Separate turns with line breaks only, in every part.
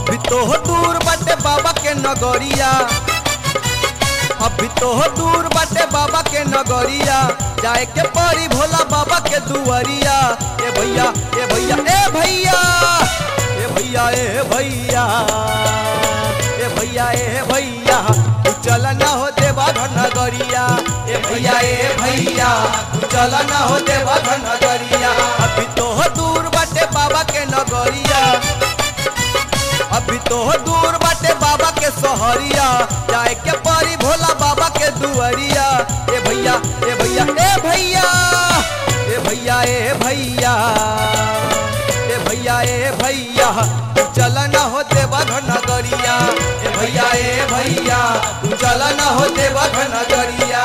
अभी तो दूर बाटे बाबा के नगरिया अभी तो दूर बाटे बाबा के नगरिया जाए के परी भोला बाबा के दुआरिया ए भैया ए भैया ए भैया ए भैया ए भैया ए भैया ए भैया तू चल ना हो देवा घर नगरिया ए भैया ए भैया तू चल ना हो देवा घर नगरिया अभी तो दूर बाटे बाबा के नगरिया अभी तो दूर बाटे बाबा के सहरिया जाए के परी भोला बाबा के दुआरिया ए भैया ए भैया ए भैया ए भैया ए भैया ए भैया ए भैया तू चल ना हो देवा घर नगरिया ए भैया ए भैया तू चल ना हो देवा घर नगरिया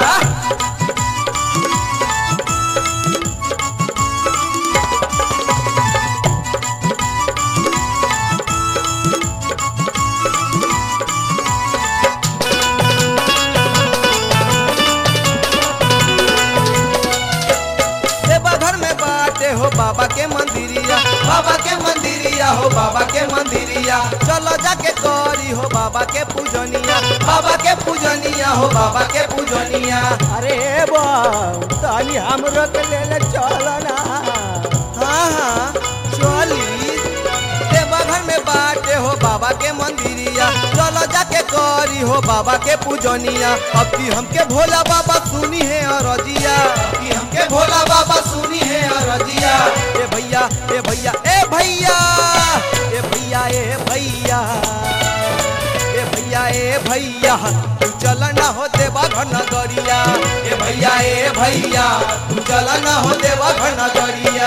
देवा घर में बाटे हो बाबा के मंदिरिया बाबा के मंदिरिया हो बाबा के मंदिरिया चलो जाके करी हो बाबा के पूजनिया बाबा के पूजनिया हो बाबा के पूजनिया
अरे बाऊ तानी हमरो के ले ले चल ना
हाँ हाँ चली देवा घर में बाटे हो बाबा के मंदिरिया चलो जाके करी हो बाबा के पूजनिया अब की हमके भोला बाबा सुनी है अरजिया अब की हमके भोला बाबा सुनी है अरजिया ए भैया ए भैया ए भैया ए भैया ए भैया ए भैया ए भैया तू चल ना हो देवा घर नगरिया ए भैया ए भैया तू चल ना हो देवा घर नगरिया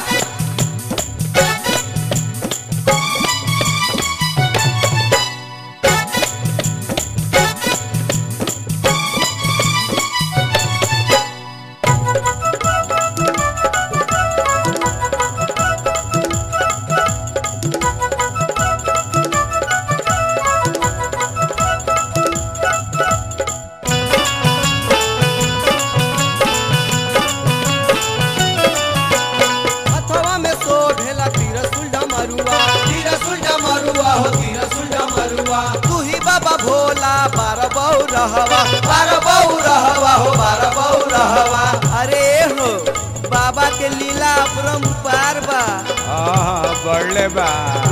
हथवा में सो भेला तिरसुल डमरुआ तिरसुल डमरुआ हो तिरसुल डमरुआ तू ही बाबा भोला बार बहु रहवा बार बहु रहवा हो बार बहु रहवा अरे हो बाबा के लीला अपरंपार बा
हाँ बढ़ले बा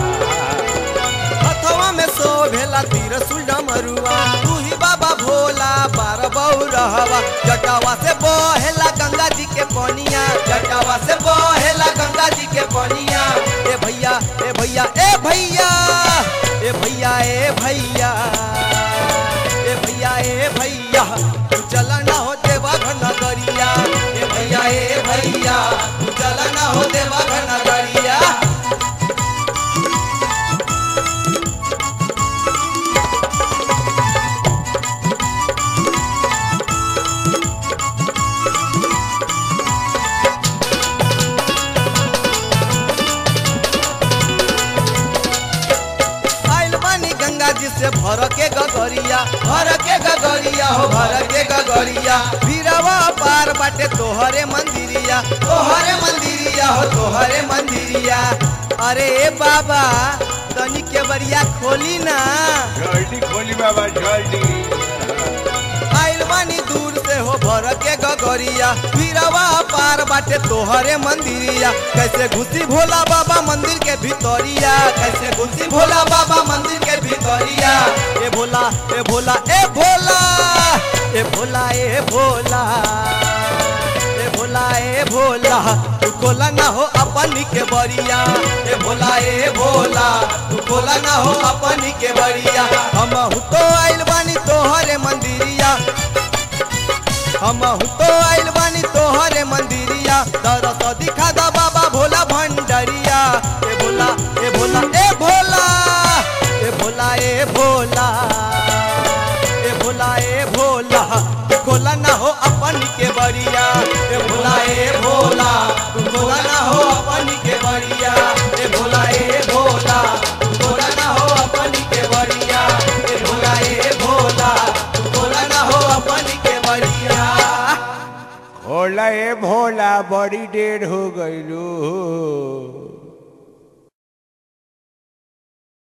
हथवा में सो भेला तिरसुल डमरुआ तू ही बाबा भोला बार बहु रहवा जटावा से बहेला गंगा जी के पनिया जटावा से बहेला गंगा जी के पनिया ए भैया ए भैया ए भैया ए भैया ए भैया ए भैया ए भैया तू चल ना हो देवा घर नगरिया ए भैया ए भैया तू चल ना हो देवा घर नगरिया आइल बानी गंगा जी से भर के गगरिया भर के गगरिया हो भर के गगरिया भीरवा पार बाटे तोहरे मंदिरिया तोहरे मंदिरिया हो तोहरे मंदिरिया अरे बाबा तनी के बरिया खोली ना
जल्दी खोली बाबा जल्दी
आइल बानी दूर से हो भर के गगरिया भीरवा पार बाटे तोहरे मंदिरिया कैसे घुसी भोला बाबा मंदिर के भीतरिया कैसे घुसी भोला बाबा मंदिर के भीतरिया ए भोला ए भोला ए भोला ए भोला ए भोला ए भोला ए भोला तू खोला ना हो अपनी के बरिया ए भोला ए भोला तू खोला ना हो अपनी के बरिया हम तो आइल बानी तोहरे मंदिरिया हम तो आइल बानी तोहरे मंदिरिया दरस दिखा दा बाबा भोला भंडरिया ए भोला ए भोला ए भोला ए भोला ए भोला ए भोला ए भोला तू खोला ना हो अपनी के बरिया ए भोला ए भोला तू खोला ना हो अपनी के बरिया ए भोला ए भोला तू खोला ना हो अपनी के बरिया ए भोला ए भोला तू खोला ना हो अपनी के बरिया
भोला ए भोला बड़ी देर हो गई